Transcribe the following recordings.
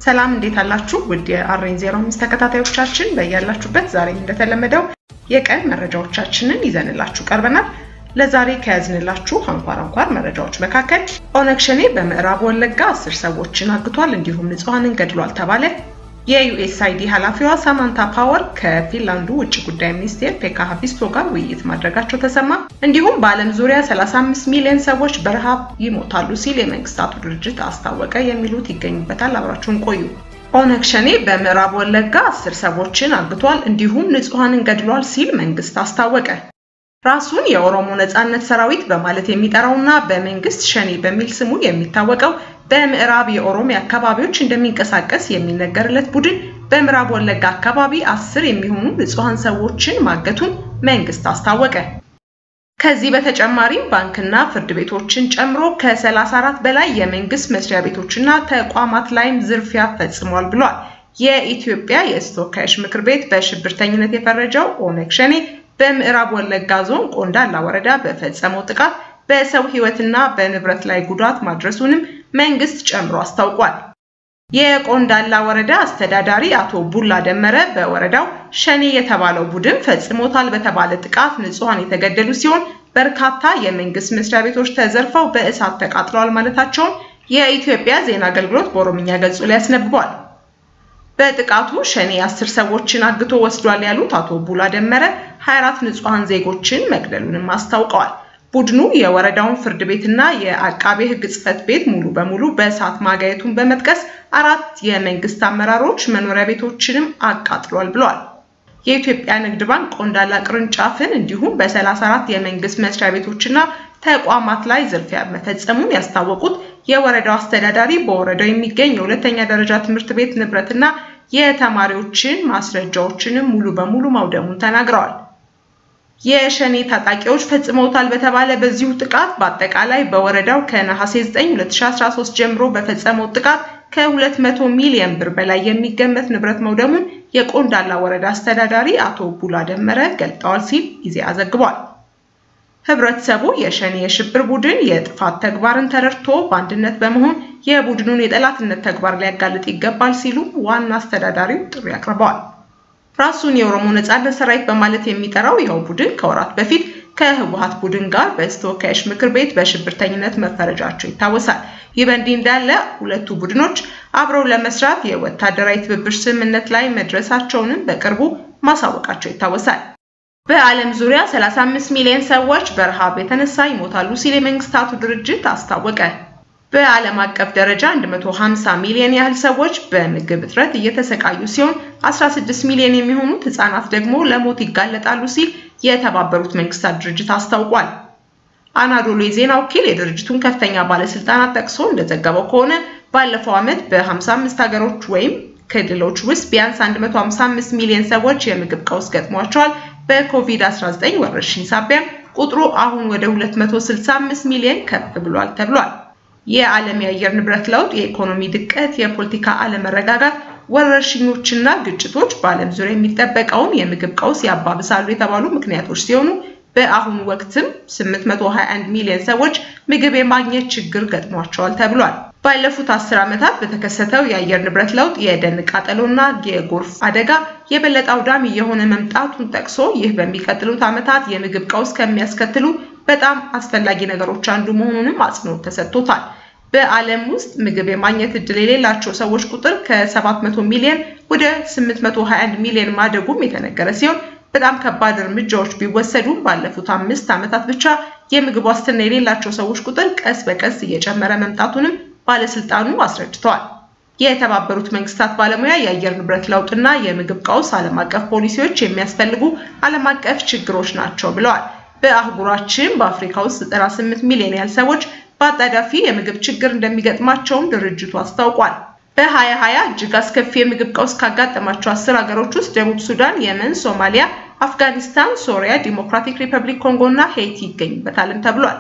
ሰላም እንዴት አላችሁ? ውድ የአሬን ዜሮ አምስት ተከታታዮቻችን በያላችሁበት ዛሬም እንደተለመደው የቀን መረጃዎቻችንን ይዘንላችሁ ቀርበናል። ለዛሬ ከያዝንላችሁ አንኳር አንኳር መረጃዎች መካከል ኦነግ ሸኔ በምዕራብ ወለጋ አስር ሰዎችን አግቷል፣ እንዲሁም ንጹሐንን ገድሏል ተባለ። የዩኤስአይዲ ኃላፊዋ ሳማንታ ፓወር ከፊንላንዱ ውጭ ጉዳይ ሚኒስቴር ፔካ ሀቪስቶ ጋር ውይይት ማድረጋቸው ተሰማ። እንዲሁም በዓለም ዙሪያ 35 ሚሊዮን ሰዎች በረሃብ ይሞታሉ ሲል የመንግስታቱ ድርጅት አስታወቀ። የሚሉት ይገኙበታል። አብራችሁን ቆዩ። ኦነግ ሸኔ በምዕራብ ወለጋ አስር ሰዎችን አግቷል፣ እንዲሁም ንጹሐንን ገድሏል ሲል መንግስት አስታወቀ። ራሱን የኦሮሞ ነጻነት ሰራዊት በማለት የሚጠራውና በመንግስት ሸኔ በሚል ስሙ የሚታወቀው በምዕራብ የኦሮሚያ አካባቢዎች እንደሚንቀሳቀስ የሚነገርለት ቡድን በምዕራብ ወለጋ አካባቢ አስር የሚሆኑ ንጹሐን ሰዎችን ማገቱን መንግስት አስታወቀ። ከዚህ በተጨማሪም ባንክና ፍርድ ቤቶችን ጨምሮ ከ34 በላይ የመንግስት መስሪያ ቤቶችና ተቋማት ላይም ዝርፊያ ፈጽሟል ብሏል። የኢትዮጵያ የሕዝብ ተወካዮች ምክር ቤት በሽብርተኝነት የፈረጀው ኦነግ ሸኔ በምዕራብ ወለጋ ዞን ቆንዳላ ወረዳ በፈጸመው ጥቃት በሰው ሕይወትና በንብረት ላይ ጉዳት ማድረሱንም መንግስት ጨምሮ አስታውቋል። የቆንዳላ ወረዳ አስተዳዳሪ አቶ ቡላ ደመረ በወረዳው ሸኔ የተባለው ቡድን ፈጽሞታል በተባለ ጥቃት ንጹሐን የተገደሉ ሲሆን በርካታ የመንግስት መስሪያ ቤቶች ተዘርፈው በእሳት ተቃጥለዋል ማለታቸውን የኢትዮጵያ ዜና አገልግሎት በኦሮምኛ ገጹ ላይ አስነብቧል። በጥቃቱ ሸኔ አስር ሰዎችን አግቶ ወስዷል ያሉት አቶ ቡላ ደመረ 24 ንጹሐን ዜጎችን መግደሉንም አስታውቀዋል። ቡድኑ የወረዳውን ፍርድ ቤትና የአቃቤ ሕግ ጽሕፈት ቤት ሙሉ በሙሉ በእሳት ማጋየቱን በመጥቀስ አራት የመንግስት አመራሮች መኖሪያ ቤቶችንም አቃጥሏል ብለዋል። የኢትዮጵያ ንግድ ባንክ ቆንዳላ ቅርንጫፍን እንዲሁም በ34 የመንግስት መስሪያ ቤቶችና ተቋማት ላይ ዝርፊያ መፈጸሙን ያስታወቁት የወረዳው አስተዳዳሪ በወረዳው የሚገኝ የሁለተኛ ደረጃ ትምህርት ቤት ንብረትና የተማሪዎችን ማስረጃዎችንም ሙሉ በሙሉ ማውደሙን ተናግረዋል። የሸኔ ታጣቂዎች ፈጽመውታል በተባለ በዚሁ ጥቃት በአጠቃላይ በወረዳው ከነሐሴ 9 2013 ጀምሮ በፈጸመው ጥቃት ከ200 ሚሊዮን ብር በላይ የሚገመት ንብረት መውደሙን የቆንዳላ ወረዳ አስተዳዳሪ አቶ ቡላ ደመረ ገልጠዋል ሲል ኢዜአ ዘግቧል። ህብረተሰቡ የሸኔ የሽብር ቡድን የጥፋት ተግባርን ተረድቶ በአንድነት በመሆን የቡድኑን የጠላትነት ተግባር ሊያጋልጥ ይገባል ሲሉ ዋና አስተዳዳሪው ጥሪ አቅርበዋል። ራሱን የኦሮሞ ነጻነት ሰራዊት በማለት የሚጠራው ይኸው ቡድን ከወራት በፊት ከህወሓት ቡድን ጋር በሕዝብ ተወካዮች ምክር ቤት በሽብርተኝነት መፈረጃቸው ይታወሳል። ይህ በእንዲህ እንዳለ ሁለቱ ቡድኖች አብረው ለመስራት የወታደራዊ ትብብር ስምምነት ላይ መድረሳቸውንም በቅርቡ ማሳወቃቸው ይታወሳል። በዓለም ዙሪያ 35 ሚሊዮን ሰዎች በረሃብ የተነሳ ይሞታሉ ሲል የመንግስታቱ ድርጅት አስታወቀ። በዓለም አቀፍ ደረጃ 150 ሚሊዮን ያህል ሰዎች በምግብ እጥረት እየተሰቃዩ ሲሆን 16 ሚሊዮን የሚሆኑት ህጻናት ደግሞ ለሞት ይጋለጣሉ ሲል የተባበሩት መንግስታት ድርጅት አስታውቋል። አናዶሎ የዜና ወኪል የድርጅቱን ከፍተኛ ባለስልጣናት ጠቅሶ እንደዘገበው ከሆነ ባለፈው ዓመት በ55 ሀገሮች ወይም ክልሎች ውስጥ ቢያንስ 155 ሚሊዮን ሰዎች የምግብ ቀውስ ገጥሟቸዋል። በኮቪድ-19 ወረርሽኝ ሳቢያ ቁጥሩ አሁን ወደ 265 ሚሊዮን ከፍ ብሏል ተብሏል። የዓለም የአየር ንብረት ለውጥ፣ የኢኮኖሚ ድቀት፣ የፖለቲካ አለመረጋጋት፣ ወረርሽኞችና ግጭቶች በዓለም ዙሪያ የሚጠበቀውን የምግብ ቀውስ ያባብሳሉ የተባሉ ምክንያቶች ሲሆኑ በአሁኑ ወቅትም 821 ሚሊዮን ሰዎች ምግብ የማግኘት ችግር ገጥሟቸዋል ተብሏል። ባለፉት አስር ዓመታት በተከሰተው የአየር ንብረት ለውጥ የደን ቃጠሎና የጎርፍ አደጋ የበለጠ አውዳሚ የሆነ መምጣቱን ጠቅሶ ይህ በሚቀጥሉት ዓመታት የምግብ ቀውስ ከሚያስከትሉ በጣም አስፈላጊ ነገሮች አንዱ መሆኑንም አጽንኦት ተሰጥቶታል። በዓለም ውስጥ ምግብ የማግኘት እድል የሌላቸው ሰዎች ቁጥር ከ700 ሚሊዮን ወደ 821 ሚሊዮን ማደጉም የተነገረ ሲሆን በጣም ከባድ እርምጃዎች ቢወሰዱም ባለፉት አምስት ዓመታት ብቻ የምግብ ዋስትና የሌላቸው ሰዎች ቁጥር ቀስ በቀስ እየጨመረ መምጣቱንም ባለስልጣኑ አስረድተዋል። የተባበሩት መንግስታት ባለሙያ የአየር ንብረት ለውጥና የምግብ ቀውስ ዓለም አቀፍ ፖሊሲዎች የሚያስፈልጉ ዓለም አቀፍ ችግሮች ናቸው ብለዋል። በአህጉራችን በአፍሪካ ውስጥ 98 ሚሊዮን ያህል ሰዎች በአጣዳፊ የምግብ ችግር እንደሚገጥማቸውም ድርጅቱ አስታውቋል። በ2020 እጅግ አስከፊ የምግብ ቀውስ ካጋጠማቸው አስር ሀገሮች ውስጥ ደቡብ ሱዳን፣ የመን፣ ሶማሊያ፣ አፍጋኒስታን፣ ሶሪያ፣ ዲሞክራቲክ ሪፐብሊክ ኮንጎ እና ሄይቲ ይገኙበታልም ተብሏል።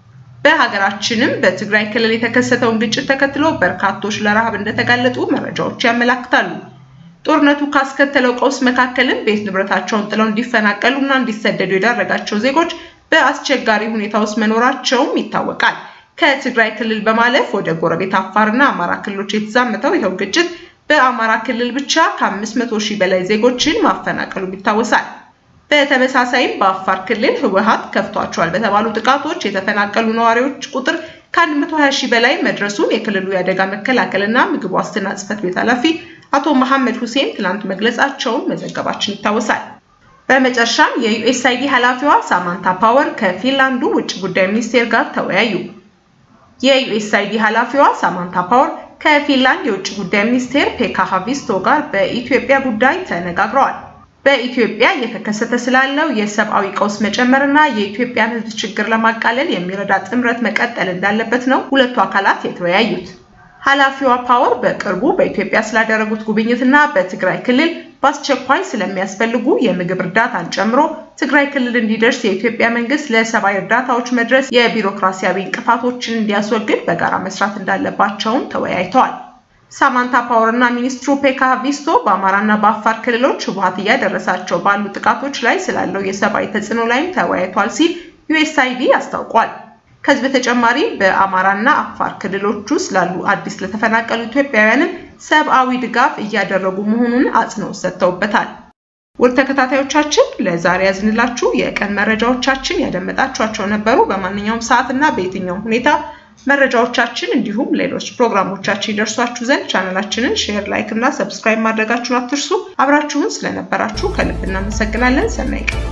በሀገራችንም በትግራይ ክልል የተከሰተውን ግጭት ተከትሎ በርካቶች ለረሃብ እንደተጋለጡ መረጃዎች ያመላክታሉ። ጦርነቱ ካስከተለው ቀውስ መካከልም ቤት ንብረታቸውን ጥለው እንዲፈናቀሉ እና እንዲሰደዱ የዳረጋቸው ዜጎች በአስቸጋሪ ሁኔታ ውስጥ መኖራቸውም ይታወቃል። ከትግራይ ክልል በማለፍ ወደ ጎረቤት አፋርና አማራ ክልሎች የተዛመተው ይኸው ግጭት በአማራ ክልል ብቻ ከ500 ሺህ በላይ ዜጎችን ማፈናቀሉም ይታወሳል። በተመሳሳይም በአፋር ክልል ህወሓት ከፍቷቸዋል በተባሉ ጥቃቶች የተፈናቀሉ ነዋሪዎች ቁጥር ከ120 ሺህ በላይ መድረሱን የክልሉ የአደጋ መከላከልና ምግብ ዋስትና ጽሕፈት ቤት ኃላፊ አቶ መሐመድ ሁሴን ትላንት መግለጻቸውን መዘገባችን ይታወሳል። በመጨረሻም የዩኤስአይዲ ኃላፊዋ ሳማንታ ፓወር ከፊንላንዱ ውጭ ጉዳይ ሚኒስቴር ጋር ተወያዩ። የዩኤስአይዲ ኃላፊዋ ሳማንታ ፓወር ከፊንላንድ የውጭ ጉዳይ ሚኒስቴር ፔካ ሃቪስቶ ጋር በኢትዮጵያ ጉዳይ ተነጋግረዋል። በኢትዮጵያ እየተከሰተ ስላለው የሰብአዊ ቀውስ መጨመርና የኢትዮጵያን ሕዝብ ችግር ለማቃለል የሚረዳ ጥምረት መቀጠል እንዳለበት ነው ሁለቱ አካላት የተወያዩት። ኃላፊዋ ፓወር በቅርቡ በኢትዮጵያ ስላደረጉት ጉብኝትና በትግራይ ክልል በአስቸኳይ ስለሚያስፈልጉ የምግብ እርዳታን ጨምሮ ትግራይ ክልል እንዲደርስ የኢትዮጵያ መንግስት ለሰብአዊ እርዳታዎች መድረስ የቢሮክራሲያዊ እንቅፋቶችን እንዲያስወግድ በጋራ መስራት እንዳለባቸውም ተወያይተዋል። ሳማንታ ፓወር እና ሚኒስትሩ ፔካ ቪስቶ በአማራና በአፋር ክልሎች ህወሓት እያደረሳቸው ባሉ ጥቃቶች ላይ ስላለው የሰብአዊ ተጽዕኖ ላይም ተወያይቷል ሲል ዩኤስአይዲ አስታውቋል። ከዚህ በተጨማሪ በአማራና አፋር ክልሎች ውስጥ ላሉ አዲስ ለተፈናቀሉ ኢትዮጵያውያንም ሰብአዊ ድጋፍ እያደረጉ መሆኑን አጽንኦት ሰጥተውበታል። ውድ ተከታታዮቻችን ለዛሬ ያዝንላችሁ የቀን መረጃዎቻችን ያደመጣችኋቸው ነበሩ። በማንኛውም ሰዓት እና በየትኛውም ሁኔታ መረጃዎቻችን እንዲሁም ሌሎች ፕሮግራሞቻችን ይደርሷችሁ ዘንድ ቻናላችንን ሼር፣ ላይክ እና ሰብስክራይብ ማድረጋችሁን አትርሱ። አብራችሁን ስለነበራችሁ ከልብ እናመሰግናለን። ሰናይ ቀን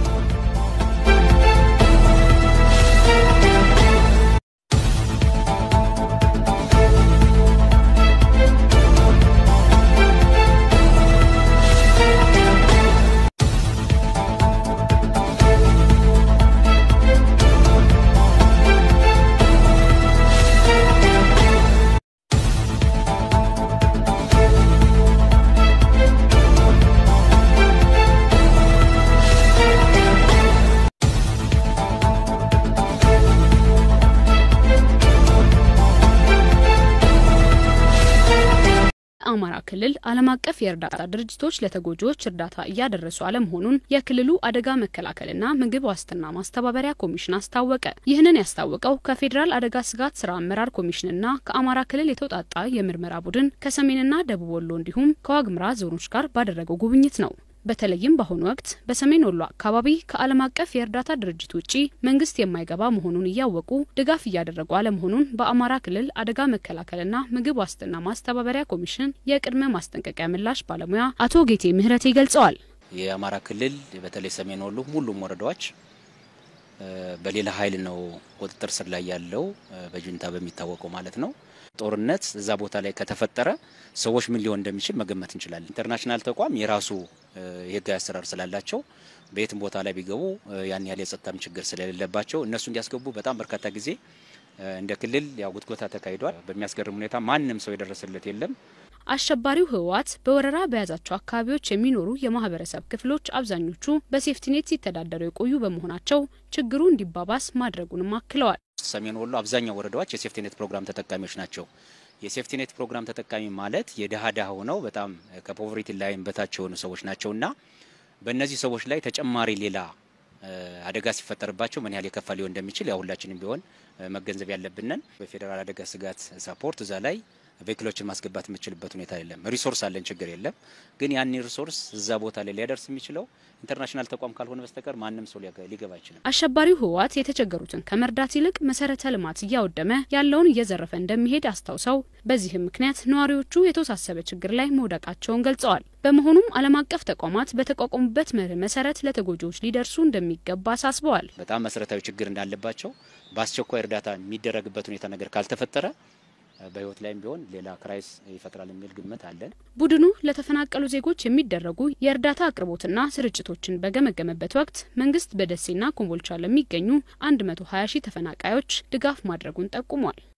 አማራ ክልል ዓለም አቀፍ የእርዳታ ድርጅቶች ለተጎጂዎች እርዳታ እያደረሱ አለመሆኑን የክልሉ አደጋ መከላከልና ምግብ ዋስትና ማስተባበሪያ ኮሚሽን አስታወቀ። ይህንን ያስታወቀው ከፌዴራል አደጋ ስጋት ስራ አመራር ኮሚሽንና ከአማራ ክልል የተውጣጣ የምርመራ ቡድን ከሰሜንና ደቡብ ወሎ እንዲሁም ከዋግምራ ዞኖች ጋር ባደረገው ጉብኝት ነው። በተለይም በአሁኑ ወቅት በሰሜን ወሎ አካባቢ ከዓለም አቀፍ የእርዳታ ድርጅት ውጪ መንግስት የማይገባ መሆኑን እያወቁ ድጋፍ እያደረጉ አለመሆኑን በአማራ ክልል አደጋ መከላከልና ምግብ ዋስትና ማስተባበሪያ ኮሚሽን የቅድመ ማስጠንቀቂያ ምላሽ ባለሙያ አቶ ጌቴ ምህረቴ ገልጸዋል። የአማራ ክልል በተለይ ሰሜን ወሎ ሁሉም ወረዳዎች በሌላ ኃይል ነው ቁጥጥር ስር ላይ ያለው በጁንታ በሚታወቀው ማለት ነው። ጦርነት እዛ ቦታ ላይ ከተፈጠረ ሰዎች ምን ሊሆን እንደሚችል መገመት እንችላለን። ኢንተርናሽናል ተቋም የራሱ የህጋዊ አሰራር ስላላቸው በየትም ቦታ ላይ ቢገቡ ያን ያህል የጸጥታም ችግር ስለሌለባቸው እነሱ እንዲያስገቡ በጣም በርካታ ጊዜ እንደ ክልል ያው ጉትጎታ ተካሂዷል። በሚያስገርም ሁኔታ ማንም ሰው የደረሰለት የለም። አሸባሪው ህወሓት በወረራ በያዛቸው አካባቢዎች የሚኖሩ የማህበረሰብ ክፍሎች አብዛኞቹ በሴፍቲኔት ሲተዳደሩ የቆዩ በመሆናቸው ችግሩ እንዲባባስ ማድረጉንም አክለዋል። ሰሜን ወሎ አብዛኛው ወረዳዎች የሴፍቲኔት ፕሮግራም ተጠቃሚዎች ናቸው። የሴፍቲኔት ፕሮግራም ተጠቃሚ ማለት የድሃ ድሃ ሆነው በጣም ከፖቨርቲ ላይን በታች የሆኑ ሰዎች ናቸውና በእነዚህ ሰዎች ላይ ተጨማሪ ሌላ አደጋ ሲፈጠርባቸው ምን ያህል የከፋ ሊሆን እንደሚችል ያው ሁላችንም ቢሆን መገንዘብ ያለብንን በፌዴራል አደጋ ስጋት ሳፖርት እዛ ላይ ቬክሎችን ማስገባት የምችልበት ሁኔታ የለም። ሪሶርስ አለን፣ ችግር የለም። ግን ያን ሪሶርስ እዛ ቦታ ላይ ሊያደርስ የሚችለው ኢንተርናሽናል ተቋም ካልሆነ በስተቀር ማንም ሰው ሊገባ አይችልም። አሸባሪው ህወሓት የተቸገሩትን ከመርዳት ይልቅ መሰረተ ልማት እያወደመ ያለውን እየዘረፈ እንደሚሄድ አስታውሰው በዚህም ምክንያት ነዋሪዎቹ የተወሳሰበ ችግር ላይ መውደቃቸውን ገልጸዋል። በመሆኑም ዓለም አቀፍ ተቋማት በተቋቋሙበት መርህ መሰረት ለተጎጂዎች ሊደርሱ እንደሚገባ አሳስበዋል። በጣም መሰረታዊ ችግር እንዳለባቸው በአስቸኳይ እርዳታ የሚደረግበት ሁኔታ ነገር ካልተፈጠረ በህይወት ላይም ቢሆን ሌላ ክራይስ ይፈጥራል የሚል ግምት አለን። ቡድኑ ለተፈናቀሉ ዜጎች የሚደረጉ የእርዳታ አቅርቦትና ስርጭቶችን በገመገመበት ወቅት መንግስት በደሴና ኮምቦልቻ ለሚገኙ 120 ሺህ ተፈናቃዮች ድጋፍ ማድረጉን ጠቁሟል።